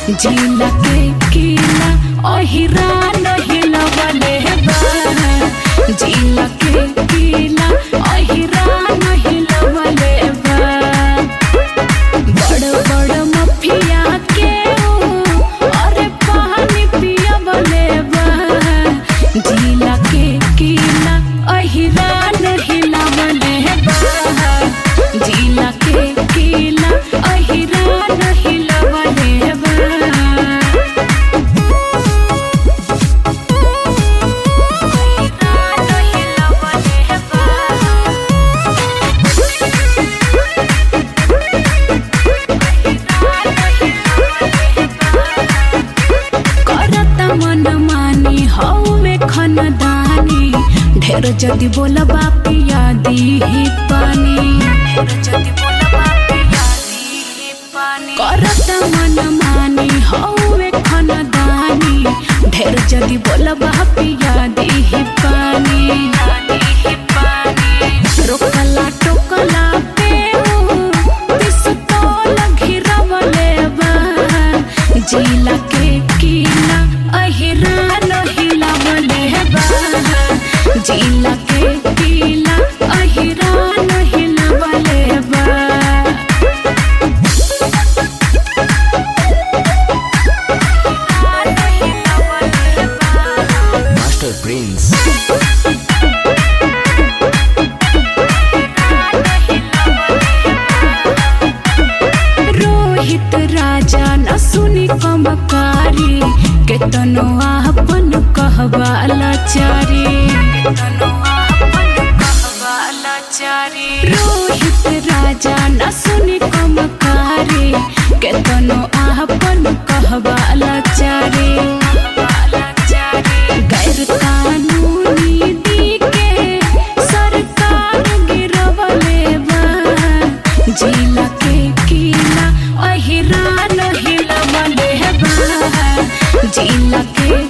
जिला के किला अहिरा नहिला बले बा जिला के किला अहिरा नहिला बले बा बड़ बड़ मफिया के ओ, अरे पानी पिया बले बा जिला के किला अहिरा नहिला बले बा जिला के किला अहिरा नहिला बले बा करत मन मानी हौवे खनदानी ढेर जदि बोलबा पिया दीही पानी ढेर जदि बोलबा पिया दीही पानी करत मन मानी हौवे खनदानी ढेर जदि बोलबा पिया दीही पानी दीही पानी रोकला टोकला पे पिस्तौल घिरवले बा जिला के किला अहिरा नहिला बले बा जिला के किला अहिरा नहिला बले बा Master Prince. रोहित राजा न सुनी कमकारी केतनो आपन कहबा लाचारी केतनो आपन कहबा लाचारी रोहित राजा न सुनी कमकारी केतनो आपन कहबा लाचारी गैर कानूनी दी के सरकार गिरवले बा जिला के किला अहिरा नहिला बले बा जिला के